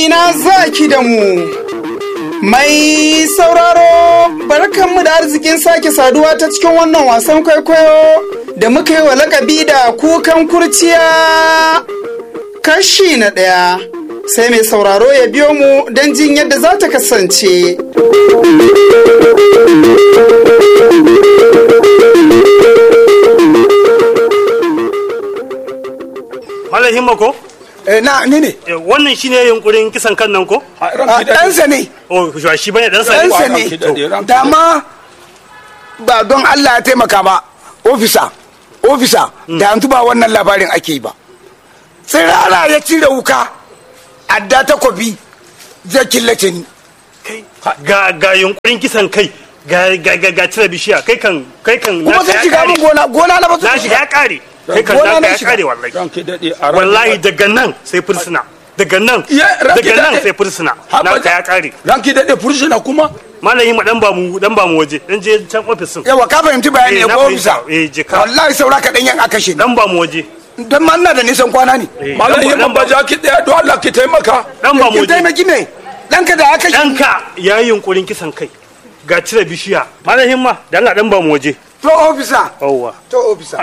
ina zaki da mu. Mai sauraro barkanmu da arzikin sake saduwa ta cikin wannan wasan kwaikwayo da muka yi wa lakabi da kukan kurciya kashi na ɗaya. Sai mai sauraro ya biyo mu don jin yadda za ta kasance. Malam Himma ko? Eh, na ni ne Eh, Wannan shine yunkurin kisan kan nan ko? a ɗansa ne Oh, shi bane dan sa. ɗansa ranki daɗe, ne ranki dama ba don Allah ya taimaka ba ofisa ofisa da yanzu ba wannan labarin ake yi ba tsirara ya cire wuka adda takobi zai killace ni Kai ga ga yunkurin kisan kai ga ga ga, ga cire bishiya kai kan kai kan kuma naka zai ya shiga kare. min gona gona na ba su Na shiga ya kare. Kai kan Gona naka na ya shiga. kare wallahi. ranki daɗe a Wallahi daga nan sai fursuna. Daga nan Ya, ranki daga nan daɗe. sai fursuna. Haba Naka da- ya kare. ranki daɗe fursuna kuma Malam Himma dan ba mu dan ba mu waje. Dan je can ofisin. yawa ka fahimci bayani Eh, ya na ko fahimta. ofisa Eh, je ka. wallahi saura ka yan aka shi Dan ba mu waje. don ma ina da nisan kwana ne Eh, malam dan ba- yi dan ba ja ki ɗaya don Allah ki taimaka Dan ba mu kin waje. taimaki me ɗanka da aka shi Ɗanka ya yi yunkurin kisan kai. Ga cire bishiya. Malam Himma dan Allah dan ba mu waje. to ofisa Yawwa. to ofisa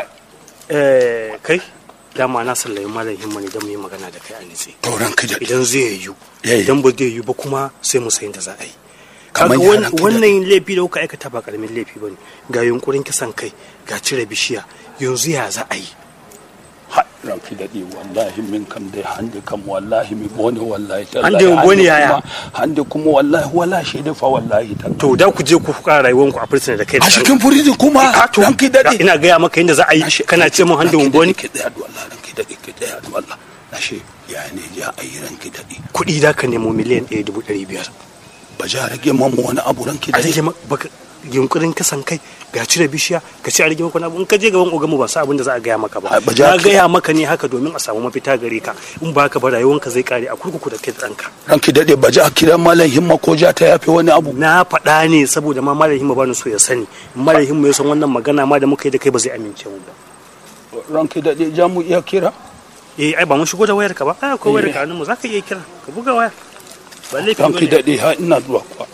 Eh, kai dama na sallayi malam himma ne don mu yi magana da kai a nitse to ranki daɗe idan zai yiwu Eh. idan ba zai yiwu ba kuma sai mu sayin da za a yi Kamar kaga ya wan- ranka wannan laifi da kuka aikata ba karamin laifi bane ga yunkurin kisan kai ga cire bishiya yanzu ya za a yi Ha, ranki daɗe wallahi min kam dai hande kam wallahi mi bone wallahi tallahi. Hande mi bone Hande yaya? kuma- hande kuma wallahi wala shi da fa wallahi tallahi. to da ku je ku fuka rayuwanku a fursuna da kai da a cikin furizin kuma Ah, to, ranki daɗe ina gaya maka yadda za a yi kana ce mun hande wumboni ki tsaya da Allah ranki daɗe ki tsaya da Allah ashe ya ne ja a yi ranki daɗe kuɗi da ka nemo miliyan ɗaya dubu ɗari biyar ba ja rage mamu wani abu ranki a rage daɗe maka baka yunkurin kasan kai ga cire bishiya ga ci a rage maka wani abu in ka je gaban ogamu ba sa abin da za a gaya maka ba Ai, ba ja na ka- gaya maka ne haka domin a samu mafita gare ka in ba ka ba rayuwanka zai kare a kurkuku da kai da ɗanka ranki daɗe ba ja kiran malam himma ko ja ta yafe wani abu na faɗa ne saboda ma malam himma bani so ya sani in malam himma ya san wannan magana ma da muka yi da kai ba zai amince mu ba ranki daɗe ja mu iya kira eh ai ba mun shigo da wayar ka ba ai akwai wayar ka hannun mu zaka iya kira ka buga waya ba laifi ranki bane daɗe ha ina zuwa kuwa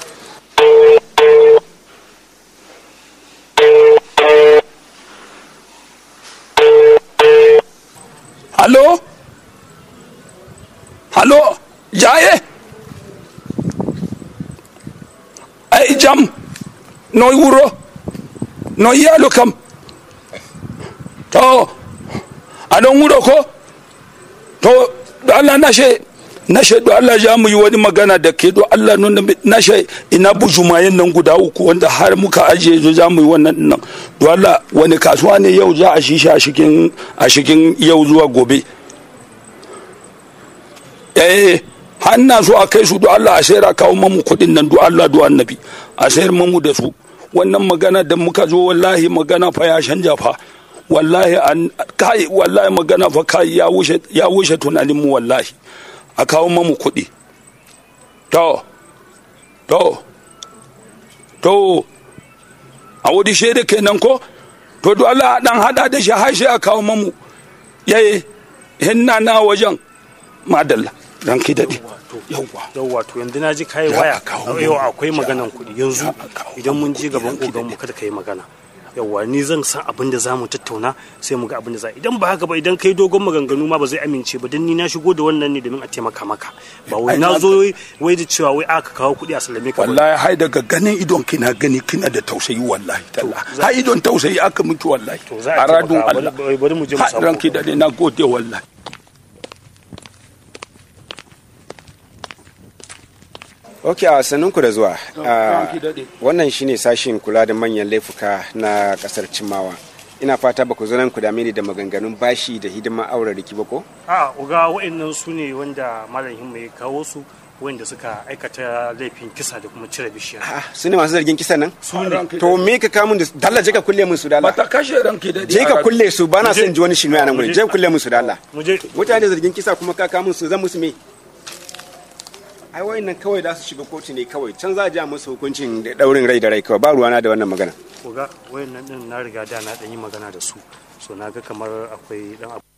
Halo? Halo? Jaye? Ai jam? Noi wuro? Noi yalo kam? To, aɗon wuro ko? To, do Allah nashe, nashe do Allah ja mu yi wani magana da ke do Allah nuna mi- nashe ina bujumayen nan guda uku wanda har muka ajiye zo za mu yi wannan nan. Do Allah wani kasuwa ne yau za a shisha a cikin a cikin yau zuwa gobe. eh har na so a kai su do Allah a sayar a kawo mamu kuɗin nan do Allah do annabi a sayar mamu da su wannan magana da muka zo wallahi magana fa ya canja fa wallahi an kai wallahi magana fa kai ya wuce ya wuce tunanin mu wallahi a kawo mamu kuɗi to to to a wuri shaida kenan ko to do Allah a dan hada da shi har sai a kawo mamu yayi hinna na wajen madalla ranki daɗe yawwa yauwa to yanzu na ji kayi Ya waya a kawo yau mu. akwai maganan kuɗi yanzu Ya a kawo idan mun mu je kuɗi, gaban ranki ogan mu daɗe. kada ka yi magana yauwa ni zan san abin da za mu tattauna sai mu ga abin da za idan ba haka ba idan kai dogon maganganu ma ba zai amince ba don ni na shigo da wannan ne domin a taimaka maka ba wai Ai, na na- zo wai da cewa wai aka kawo kuɗi a sallame ka ba. wallahi hai daga ganin idon kina gani kina da tausayi wallahi talla hai idon tausayi aka miki wallahi To, za a a radun taimaka. Allah Bari- bari mu je mu Ha, samu ranki daɗe na gode wallahi Ok, a sannunku da zuwa. Ah, ranki daɗe. Wannan shine sashin kula da manyan laifuka na kasar Cimawa. Ina fata ba ku zo nan ku dame ni da maganganun bashi da hidimar auren riki ba ko? a uga wa'annan su ne wanda malam himma ya kawo su wanda suka aikata laifin kisa da kuma cire bishiya Ah, su ne masu zargin kisan nan? su ne ranki To me ka kamun da su? Dalla je ka kulle min su dalla. mata kashe ranki daɗe Je ka kulle su ba na Muje. son ji wani shinu a nan gurin. Je ka kulle min su dalla. mu je Mutane zargin kisa kuma ka kamun su zan musu me? Ai wayannan kawai za su shiga kotu ne kawai. Can za a ja musu hukuncin da daurin rai da rai kawai. Ba ruwana da wannan magana. uga wayannan din na riga da na dan yi magana da su so na ga kamar akwai dan